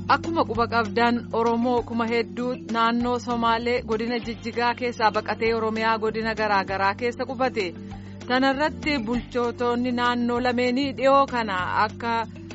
Akkuma quba qabdan Oromoo kuma hedduu naannoo Somaalee godina Jijjigaa keessaa baqatee Oromiyaa godina garaa garaa keessa qubate. Kana irratti bulchootonni naannoo lameenii dhiyoo kana akka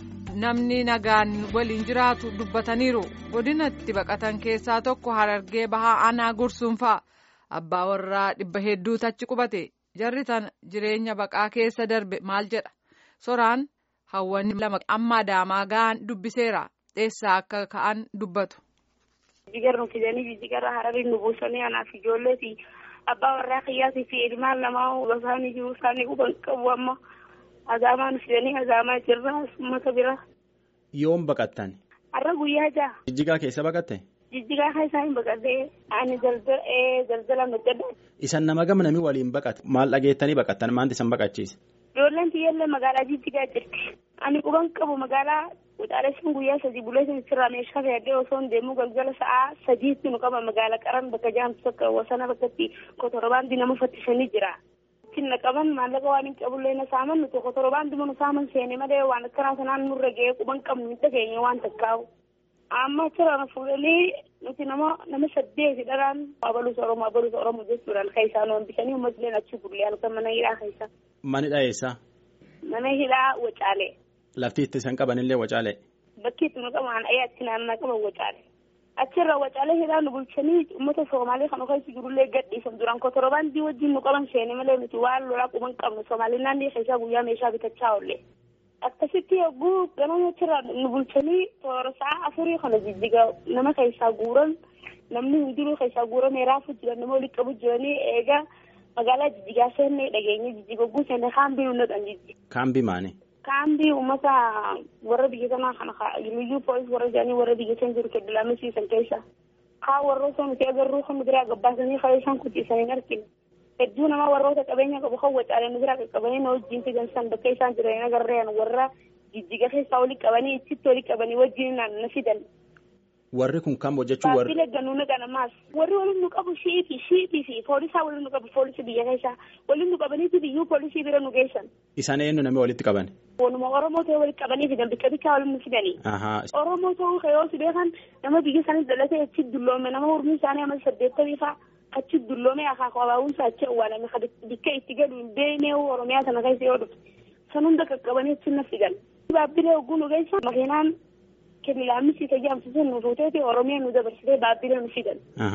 namni nagaan waliin jiraatu dubbataniiru. Godina itti baqatan keessaa tokko Harargee Bahaa Aanaa Gursuunfaa abbaa warraa dhibba hedduutu achi qubate. Jarri tana jireenya baqaa keessa darbe maal jedha? Soraan hawwan lama amma adaamaa ga'an dubbiseera. Eessaa akka ka'an dubbatu. Jijjigar nu fidanii jijjigarra hararii nu buusanii anaaf ijoollee fi abbaa warraa kiyyaatii fi ilmaan lamaa isaanii jiru isaanii quban qabu amma adaamaa nu fidanii adaamaa jirra uummata bira. Yoom baqattan? Har'a guyyaa ja'a. Jijjigaa keessa baqatte? Jijjigaa keessa hin baqattee ani daldala hojjedha. Isan nama gama namni waliin baqate maal dhageettanii baqattan maanti isan baqachiise? Ijoolleen tiyyaallee magaalaa jijjigaa jirti. Ani quban qabu magaalaa Wuxaaleen guyyaa sadii bulee sirraa meeshaa fayyadee osoo hin deemuu galgala sa'aa sadiitti nu qaba magaala qaran bakka jaamtu tokko wasana bakkatti kotorobaandii nama fattisanii jira. Ittiin na qaban maallaqa waan hin qabullee na saaman nuti kotorobaandii nu saaman seene malee waan akkanaa sanaan nurra ga'ee quban qabnu hin dhageenye waan takkaawu. Amma achirraa na fuudhanii nuti nama nama saddeeti dharaan abaluus Oromoo abaluus Oromoo jechuudhaan kan isaan hambisanii uummatni achi bullee halkan mana hidhaa keessa. Manidha eessa? Mana hidhaa Wacaalee. Lafti itti isaan qabanillee Wacaalee. Bakki itti nu qaban ayyaatti naannoo qaban Wacaalee. Achirra Wacaalee hidhaa nu bulchanii uummata Somaalee kan keessa jirullee gadhiisan duraan kotorobaandii wajjin nu qaban seene malee nuti waan lolaa quban qabnu Somaalee naannoo keessaa guyyaa meeshaa bitachaa oolle. Akkasitti yogguu ganama achirraa nu bulchanii toora sa'a afurii kana jijjiga nama keessaa guuran namni hundinuu keessaa guuramee raafuu jiran nama walitti qabu jiranii eegaa magaalaa jijjigaa seennee dhageenye jijjiga guu seenne kaambii nu naqan jijjiga. Kaambii maani? Kaambii uummata warra biyya kanaa kana liyyuu poolis warra jedhanii warra biyya san jiru keddilamisiisan keessa. Haa warroota nuti agarruu kan nu biraa gabbaasanii haa isaan kuchiisanii hin argine. Hedduu nama warroota qabeenya qabu kan wacaalee nu biraa qaqqabanii na wajjin fidansan bakka isaan jiranii agarreen warra jijjiga keessaa olii qabanii itti olii qabanii wajjin na fidan. Warri kun kam hojjechuu warri. Baabbilee gannuu na ganamaas. Warri waliin nu qabu shiitii shiitii fi poolisaa waliin nu qabu poolisii biyya keessaa waliin nu qabaniiti biyyuu poolisii bira nu geessan. Isaan eenyu namni walitti qaban? Waanuma Oromoo ta'e walitti qabanii fidan bikka bikkaa waliin nu fidanii. Oromoo ta'uu kayoo si beekan nama biyya isaanii dhalatee achi dulloome nama hormuu isaanii amma saddeettamii fa'aa achi dulloome akaakuu abaawunsa achi awwaalame bikka itti galu hin beeknee Oromiyaa sana keessa yoo dhufte. San hunda qaqqabanii achi na fidan. Baabbilee hogguu nu geessan makiinaan kennilaamisi tajaajiltoota nu fuuteeti Oromiyaa nu dabarsitee baabbilee nu fidan.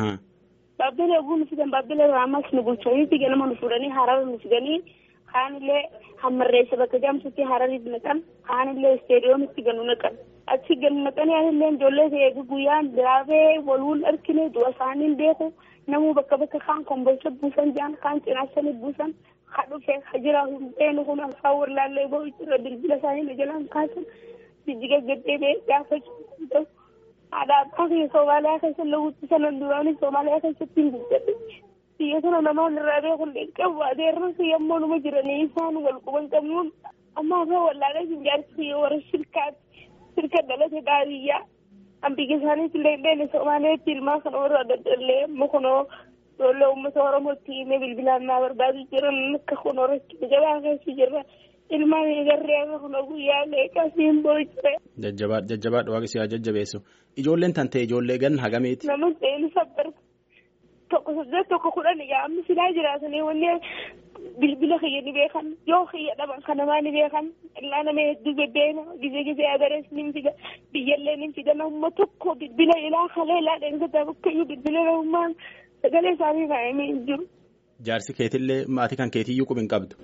Baabbilee hogguu nu fidan baabbilee ammas nu bulchaniiti ganama nu fuudhanii harara nu fidanii kaanillee hammarreessa bakka jaamsutti harariif naqan kaanillee isteediyoomitti ganu naqan. Achi ganu naqanii anillee ijoollee eegi guyyaan diraabee waluun argine du'a isaaniin beeku namuu bakka bakka kaan kombolcha buusan jaan kaan cinaasanii buusan haa dhufee haa jiraatu beenu kun alfaa warlaallee ba'u irra bilbila isaanii na jalaan kaasan. jijjiga gaddeebee gaafa ta'u haadha abbaa kiyya Somaaliyaa keessa lawwitti sanan duraanii Somaaliyaa keessatti hin guddate. Biyya sana namaan irraa beekun qabu adeerran kiyya ammoo numa jiranii isaan wal quban qabnuun amma afaan wallaalee hin jaarsi kiyya warra shirkaati shirka dhalate baadiyyaa. An biyya isaaniitti illee beene Somaaliyaatti ilmaa kana warra daddallee amma kunoo ijoollee uummata Oromootti himee bilbilaan naa barbaadu jiran akka kunoo rakkina jabaa keessa jirra. ilmaan eegarree kana guyyaa leeqasiin boo'icire. Jajjabaa jajjabaadha waaqni haa jajjabeessu. Ijoolleen tan ta'e ijoollee gan hagameeti. Nama ta'een sabbar tokko saddeet tokko kudhan yaa'amni silaa jiraatanii wanni bilbila kiyya ni beekan yoo kiyya dhaban kan namaa ni beekan illaa nama hedduu beddeena gizee gizee adarees ni fida biyyallee ni fida namuma tokko bilbila ilaa kalee ilaa dheengata bakkayyuu bilbila namummaan sagalee isaanii kaa'amee hin jiru. Jaarsi keetillee maatii kan keetiyyuu qubi hin qabdu.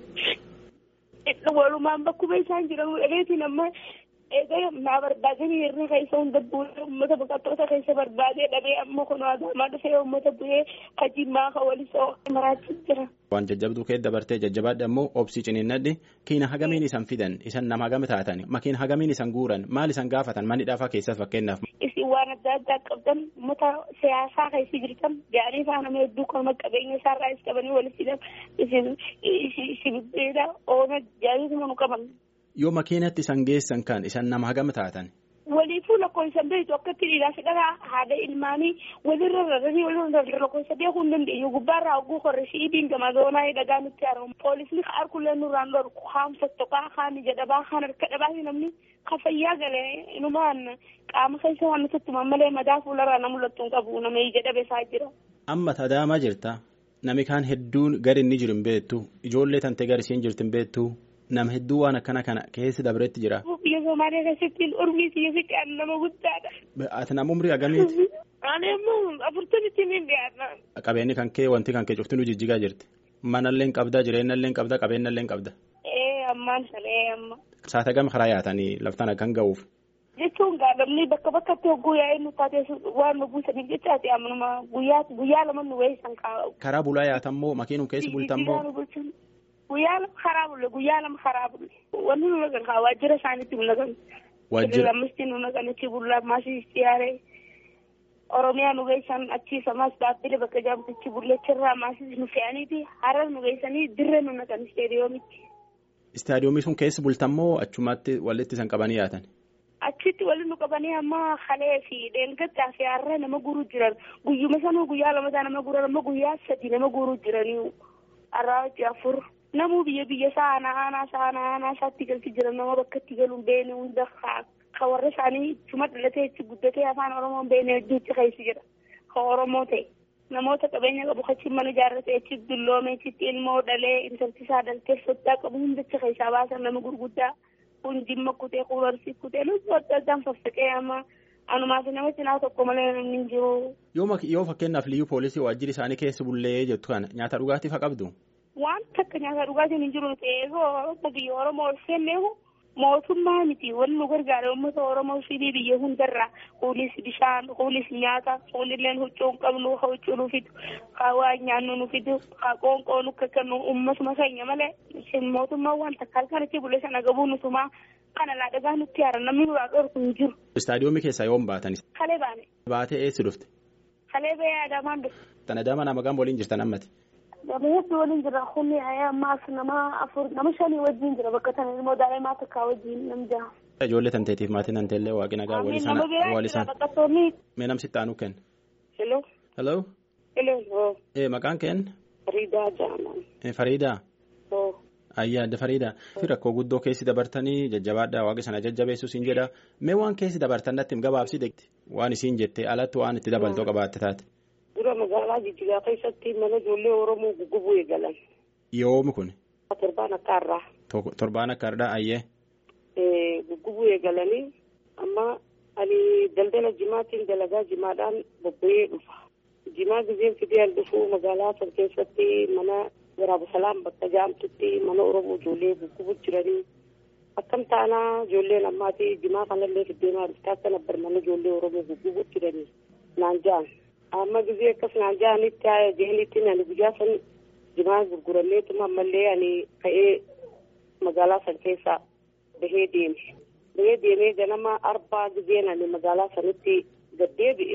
walumaan bakkuma isaan jiran dhageetiin amma egaa naa barbaadanii hirri keessa hunda bu'ee uummata baqattoota keessa barbaadee dhabee amma kun adaamaa dhufee uummata bu'ee kajimmaa ka walisoo maraachis jira. Waan jajjabduu kee dabartee jajjabaadha immoo obsii ciniinnadhi kiina hagamiin isan fidan isan nama hagame taatan makiin hagamiin isan guuran maal isan gaafatan manni dhaafaa keessas fakkeenyaaf. Isin waan adda addaa qabdan uummata siyaasaa keessa jirtan gaarii isaa nama hedduu kan qabeenya isaarraa is qabanii walitti hidhan isin isin beela oona jaayituma nu qaban. Yoo makiinatti isan geessan kan isan nama hagama taatan. waliifuu lakkoofsan beektu akkatti dhiiraa fi dhagaa haadha ilmaanii walirra rarranii walirra lakkoofsa beekuu hin dandeenyu gubbaarraa hogguu korre shiidiin gama zoonaa dhagaa nutti haramu poolisni kaan kullee nurraan dhorku kaan fottoqaa kaan ija dhabaa kaan harka dhabaa namni ka fayyaa galee inumaan qaama keessa waan nutti himan malee madaa fuularraa na mul'attu hin qabu nama ija dhabe isaa jira. Amma tadaamaa jirta nami kaan hedduun gari inni jiru hin beektu ijoollee tantee gari isiin jirtu hin beektu nama hedduu waan akkana kana keessi dabretti jira. Biyya Somaaliyaa keessatti urmii siyyasitti aan nama guddaadha. Ati nama umrii agamiiti? Ani immoo afurtamitti ni dhiyaata. Qabeenyi kan kee wanti kan kee cufti nu jijjigaa jirti. Manallee hin qabda jireenyallee hin qabda qabeenyallee hin qabda. Ee ammaan sana ee amma. Saata gama karaa yaatanii laftaan akkan ga'uuf. Jechuun gaadhamni bakka bakkatti hogguu yaa'ee nu taatee waan nu buusaniif jechaati ammanuma guyyaa guyyaa lama nu weessan kaa'u. Karaa bulaa yaatammoo makiinum keessi bultammoo. Guyyaa lama karaa bulle guyyaa lama karaa bulle wanni nu nagan kaa waajjira isaaniitti nu nagan. Waajjira. Lammisti nu nagan achi bullaa maasii siyaaree Oromiyaa nu geessan achiisa maas dhaabbilee bakka jaamtichi bulleechirraa maasii nu fe'aniiti harar nu geessanii dirree nu nagan isteediyoomitti. Istaadiyoomii sun keessi bultammoo achumatti walitti isan qabanii yaatan. Achitti waliin nu qabanii amma halee fi dheengaddaa fi har'a nama guruu jiran guyyuma sanuu guyyaa lamataa nama guran amma guyyaa sadi nama guruu jiranii har'aa hojii afur namuu biyya biyya isaa aanaa aanaa isaa aanaa aanaa isaatti galti jiran nama bakka itti galuun beene hunda ka warra isaanii cuma dhalatee itti guddatee afaan oromoon beene hedduutti keessi jira ka oromoo ta'e namoota qabeenya qabu achi mana ijaarratee achi dulloome achitti ilmoo dhalee intalti isaa dhaltee soddaa qabu hundachi keessaa baasan nama gurguddaa. kun jimma kutee kun horsii kutee lubbuu adda addaan faffaqee amma anumaaf nama cinaa tokko malee namni hin jiru. Yoo fakkeenyaaf liyyuu poolisii waajjirri isaanii keessa bullee jettu kana nyaata dhugaatiif haa qabdu. Waan takka nyaata dhugaatiin hin jiru ta'ee biyya Oromoo ol seenneehu mootummaa miti wanni nu gargaara uummata Oromoo fi biyya hundarraa kunis bishaan kunis nyaata kunillee huccuu hin qabnu huccuu nu fidu waa nyaannu nu fidu qoonqoo nu kakkannu uummatuma keenya malee mootummaa waan takka halkanitti bulee sana gabuu nutumaa kana laa dhagaa nutti haara namni nuraa dhorku hin jiru. Istaadiyoomii keessaa yoom baatan? Kalee baane. Baatee eessi dhufte? Kalee ba'ee Adaamaan dhufte. Tan Adaamaa nama gam waliin jirtan ammati? Nama hedduu waliin jira kunni ammaas nama afur nama shanii wajjin jira bakka sana immoo daa'imaa takkaa wajjin nam jaha. Ijoollee tanteetiif maatii tanteellee waaqina gaa wali sana wali sana. Mee namsitti aanu kenna. Hello. Hello. Hello. Ee maqaan keen? Fariidaa Jaaman. Fariidaa. Oo. Ayyaa adda Fariidaa. Rakkoo guddoo keessi dabartanii jajjabaadhaa waaqa sana jajjabeessu siin jedha. Mee waan keessi dabartan natti gabaabsi deegti. Waan isiin jettee alatti waan itti dabaltoo qabaatte taate. Dura magaalaa Jijjigaa keessatti mana ijoollee Oromoo guggubuu eegalan. Yoomi kun? Torbaan akka har'aa. Torbaan akka har'aa ayyee. Guggubuu eegalanii amma ani daldala jimaatiin dalagaa jimaadhaan bobba'ee dhufa. Jimaa gizeen fideen dhufu magaalaa san keessatti mana waraaba salaam bakka jaamtutti mana Oromoo ijoollee guggubuu jiranii. Akkam taanaa ijoolleen ammaati jimaa kanallee fiddeenaa dhufte akka nabbar mana ijoollee Oromoo guggubuu jiranii naan ja'an. amma gizee akkas naan ja'anitti jeenitti ani guyyaa san jimaa gurgurameetuma ammallee ani ka'ee magaalaa san keessa bahee deeme. Bahee deemee ganama arbaa gizeen ani magaalaa sanitti gad deebi'e.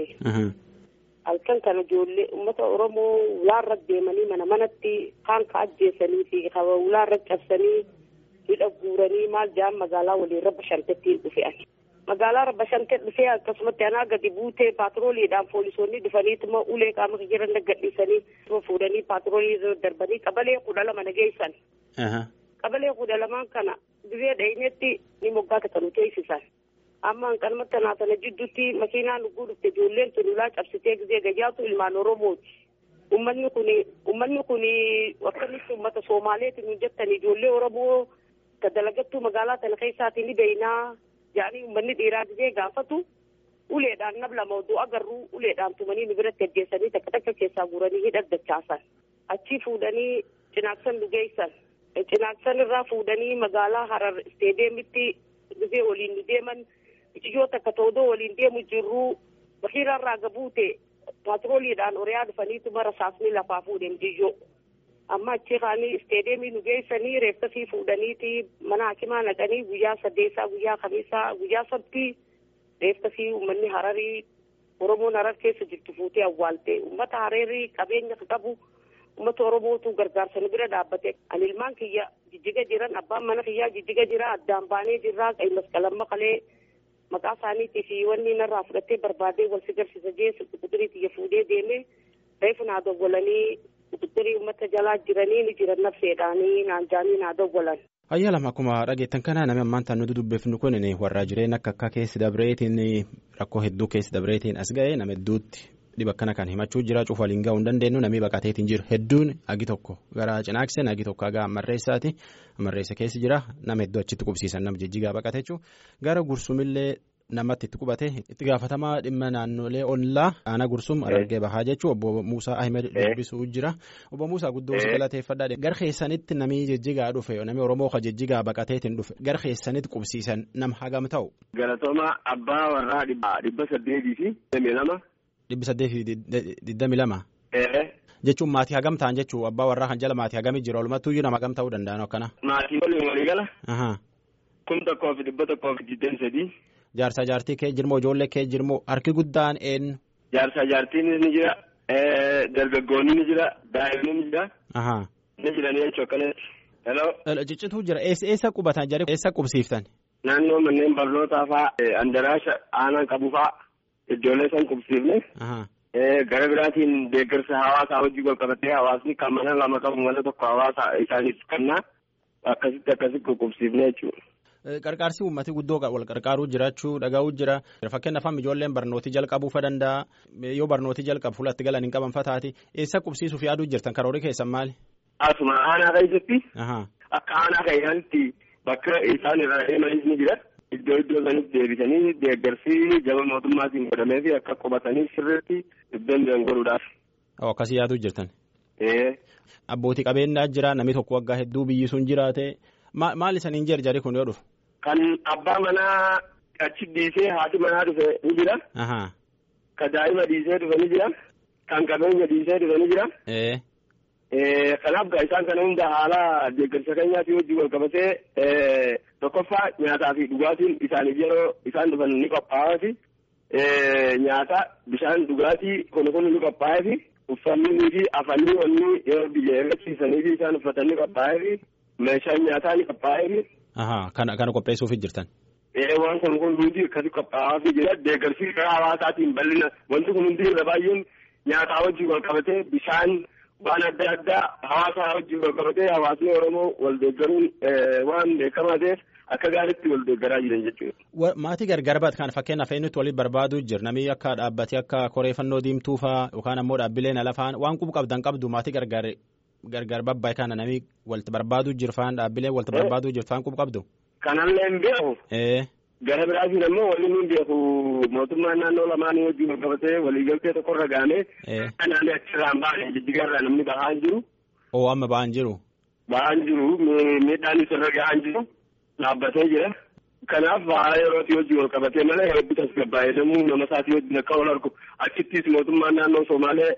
Halkan kana ijoollee uummata Oromoo ulaarra deemanii mana manatti kaan ka ajjeesanii fi ulaarra cabsanii hidha guuranii maal ja'an magaalaa waliin rabba shantettiin dhufe ani. magaalaa rabba shantee dhufee akkasumatti anaa gadi buutee paatrooliidhaan poolisoonni dhufaniituma ulee qaama jiran gadhiisanii fuudhanii paatroolii darbanii qabalee kudha lama nageessan. qabalee kudha lamaan kana gizee dhaynetti ni moggaa katanu teessisan. amma hanqanumatti tanaa sana jidduutti makiinaan dhuguu dhufte ijoolleen tululaa cabsitee gizee gayyaatu ilmaan oromooti. Uummanni kun uummanni kun akkamitti uummata Soomaaleeti nu jettan ijoollee Oromoo ka dalagattuu magaalaa tana keessaatii ni beeynaa jedhanii uummanni dhiiraa gizee gaafatu uleedhaan nab lama oduu agarruu uleedhaan tumanii nu biratti ajjeessanii takka takka keessaa guuranii hidhaddachaasan achii fuudhanii cinaaksan dhugeessan cinaaksan irraa fuudhanii magaalaa harar isteedeemitti gizee waliin nu deeman ijoo takka toodoo waliin deemu jirruu bakiirarraa gabuute paatrooliidhaan oriyaa dhufaniituma rasaasni lafaa fuudhen jiyyoo. amma achi kaanii isteedeemii nu geessanii reeffasii fuudhaniiti mana hakimaa naqanii guyyaa saddeessaa guyyaa kamiisaa guyyaa sabtii reeffasii uummanni hararii oromoon harar keessa jirtu fuutee awwaalte uummata hararii qabeenya qabu uummata oromootu gargaarsa nu bira dhaabbate ani ilmaan kiyya jijjiga jiran abbaan mana kiyyaa jijjiga jira addaan baanee jirraa qay masqalamma qalee maqaa isaaniitii fi wanni narraa fudhattee barbaadee wal si garsiisa jee quxuxirii xiyya fuudhee deemee reefu naa dawwalanii quxuxirii uummata jalaa jiranii ni jiran nafseedhaanii naan jaanii naa dawwalan. Ayyaa lama akkuma dhageettan kana namni ammaan tan nuti dubbifnu kun warra jireenya akka akka keessi dabreetiin rakkoo hedduu keessi dabreetiin as ga'e nama hedduutti dhiba akkana kan himachuu jira cufa waliin ga'uu hin dandeenyu namni baqateetiin jiru hedduun agi tokko gara cinaakseen agi tokko haga amarreessaati amarreessa keessi jira nama hedduu achitti qubsiisan nama jijjigaa baqate jechuun gara gursumillee namatti itti qubate itti gaafatamaa dhimma naannolee ollaa aanaa gursum argee bahaa jechuun obbo Muusaa Ahmed dubbisuu jira obbo Muusaa guddoo si galateeffadhaa gar keessanitti namni jijjigaa dhufe namni Oromoo ka jijjigaa baqateetiin dhufe gar keessanitti qubsiisan nama hagam ta'u. Galatooma abbaa warraa dhibba saddeetii fi digdamii lama. Dhibbi saddeetii fi digdamii lama. Jechuun maatii hagam ta'an jechuun abbaa warraa kan jala maatii hagamii jira walumattuu iyyuu nama hagam ta'uu danda'an akkana. Maatii waliin walii gala. Kun tokkoo fi dhibba tokkoo fi digdamii sadii. Jaarsa jaartii kee jirmoo ijoollee kee jirmoo harki guddaan eenyu. Jaarsa jaartiin ni jira dargaggoonni ni jira daa'imni ni jira. Ni jiranii jechuun akkanatti. Hello. Ciccituu jira eessa qubatan jedhee eessa qubsiiftan. Naannoo manneen barnootaa fa'aa andaraasha aanaan qabu fa'aa ijoollee san qubsiifne. Gara biraatiin deeggarsa hawaasaa hojii wal qabatee hawaasni kan mana lama qabu mana tokko hawaasa isaaniif kennaa akkasitti akkasitti qubsiifne jechuudha. Qarqaarsi uummatii guddoo wal qarqaaruu jiraachuu dhagaa'uu jira. Fakkeenyaaf amma ijoolleen barnootii jalqabuu fa danda'a. Yoo barnootii jalqabu fuulatti galan hin qaban fataati. Eessa qubsiisuuf yaaduu jirtan karoorii keessan maali? Asuma aanaa keessatti. Akka aanaa keessatti bakka isaan irraa deemanis ni jira. Iddoo iddoo sanitti deebisanii deeggarsi jaba mootummaatiin godhamee fi akka qubatanii sirriitti danda'an godhuudhaaf. Akkasii yaaduu jirtan. Abbootii qabeenyaa jira namni tokko waggaa hedduu biyyi sun jiraate. Maal isaniin jarjari kun yoo dhufu? Kan abbaa manaa achi dhiisee haati manaa dhufe ni jira. Kan daa'ima dhiisee dhufe ni jira. Kan qabeenya dhiisee dhufe ni jira. Kanaaf isaan kana hunda haala deeggarsa keenyaatii wajjin wal qabatee tokkoffaa nyaataa fi dhugaatiin isaaniif yeroo isaan dhufan ni qophaa'aati. Nyaata bishaan dhugaatii kun kun ni qophaa'eefi uffannii fi afanii wanni yeroo biyya eeggachiisanii fi isaan uffatan ni qophaa'eefi. Meeshaan nyaataa ni qophaa'ee. Kana kana qopheessuuf jirtan. Waan kun kun hundi akkasii qophaa'aa fi jira deeggarsi karaa hawaasaatiin bal'ina wanti kun hundi irra baay'een nyaataa wajjin wal qabatee bishaan waan adda addaa hawaasaa wajjin wal qabatee hawaasni Oromoo wal deeggaruun waan beekamaa ta'eef akka gaariitti wal deeggaraa jiran jechuudha. Maatii gargar baat kan fakkeenyaaf eenyutti walitti barbaaduu jira namni akka dhaabbatee akka koreeffannoo diimtuu fa'aa yookaan ammoo dhaabbileen alafaan waan qubu qabdan qabdu maatii gargar gargar babbaa'e kana namni walitti barbaaduu jirfaan dhaabbilee walitti barbaaduu jirfaan qubu qabdu. Kanallee hin beeku. Gara biraatiin ammoo waliin hin beeku mootummaan naannoo lamaanii wajjin wal qabatee waliigaltee tokkorra gaanee. Kanaan achirraa hin baane jijjigarraa namni bahaa hin jiru. Oo amma bahaa hin jiru. Bahaa hin jiru miidhaan isarra gahaa hin jiru dhaabbatee jira. Kanaaf bahaa yerootii wajjin wal qabatee malee hedduu tasgabbaa'ee deemuu nama isaatii wajjin akka wal argu achittis mootummaan naannoo Somaalee.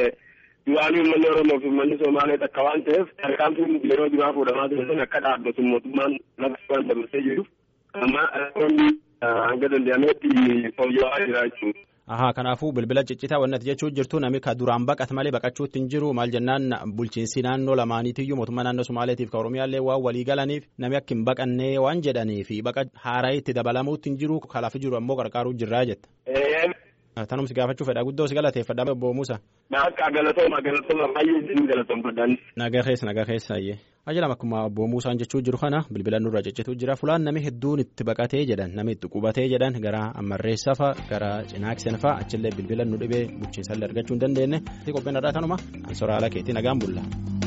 Waan uummanni Oromoo fi uummanni Somaalee takka waan ta'eef tarkaanfiin yeroo duraa fuudhamaa ture sun akka dhaabbatu mootummaan lafa waan dabarsee jiru. Amma rakkoonni hanga danda'ametti fooyya'aa jira jechuudha. Ahaa kanaafuu bilbila ciccitaa wanti ati jechuu jirtu namni ka duraan baqate malee baqachuutti hin jiru maal jennaan bulchiinsi naannoo lamaaniitiyyuu mootummaa naannoo Somaaleetiif ka Oromiyaallee waan walii galaniif namni akka hin baqannee waan jedhaniif baqa haaraa itti dabalamuutti hin jiru kalaaf jiru ammoo qarqaaruu jirraa jetta. Tanumsi gaafachuu fedha guddoo si galateeffadha obbo Muusa. Akka galatooma galatooma baay'ee isin galatoomfadhaan. Nagaa keessa nagaa keessa ayyee. Ajalam akkuma obbo Muusaan jechuu jiru kana bilbila nurra ciccituu jira fulaan namni hedduun itti baqatee jedhan namni itti qubatee jedhan gara ammarreessa fa'a gara cinaaksen fa'a achillee bilbila nu dhibee bulchiinsallee argachuu hin dandeenye. Qophiin irraa kanuma ansoraa ala keetii nagaan bulla.